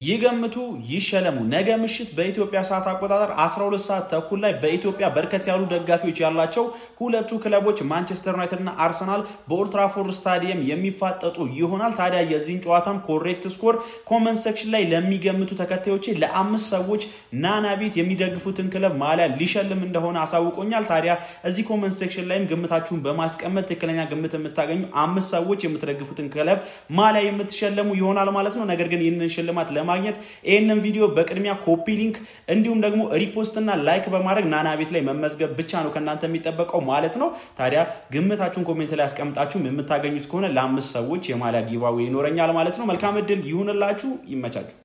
ይገምቱ ይሸለሙ። ነገ ምሽት በኢትዮጵያ ሰዓት አቆጣጠር 12 ሰዓት ተኩል ላይ በኢትዮጵያ በርከት ያሉ ደጋፊዎች ያላቸው ሁለቱ ክለቦች ማንቸስተር ዩናይትድ እና አርሰናል በኦልትራፎርድ ስታዲየም የሚፋጠጡ ይሆናል። ታዲያ የዚህን ጨዋታም ኮሬክት ስኮር ኮመንት ሴክሽን ላይ ለሚገምቱ ተከታዮቼ ለአምስት ሰዎች ናና ቤት የሚደግፉትን ክለብ ማሊያ ሊሸልም እንደሆነ አሳውቆኛል። ታዲያ እዚህ ኮመንት ሴክሽን ላይም ግምታችሁን በማስቀመጥ ትክክለኛ ግምት የምታገኙ አምስት ሰዎች የምትደግፉትን ክለብ ማሊያ የምትሸለሙ ይሆናል ማለት ነው። ነገር ግን ይህንን ሽልማት ለማግኘት ይህንን ቪዲዮ በቅድሚያ ኮፒ ሊንክ እንዲሁም ደግሞ ሪፖስት እና ላይክ በማድረግ ናና ቤት ላይ መመዝገብ ብቻ ነው ከእናንተ የሚጠበቀው ማለት ነው። ታዲያ ግምታችሁን ኮሜንት ላይ ያስቀምጣችሁም የምታገኙት ከሆነ ለአምስት ሰዎች የማሊያ ጊቫዌ ይኖረኛል ማለት ነው። መልካም እድል ይሁንላችሁ። ይመቻችሁ።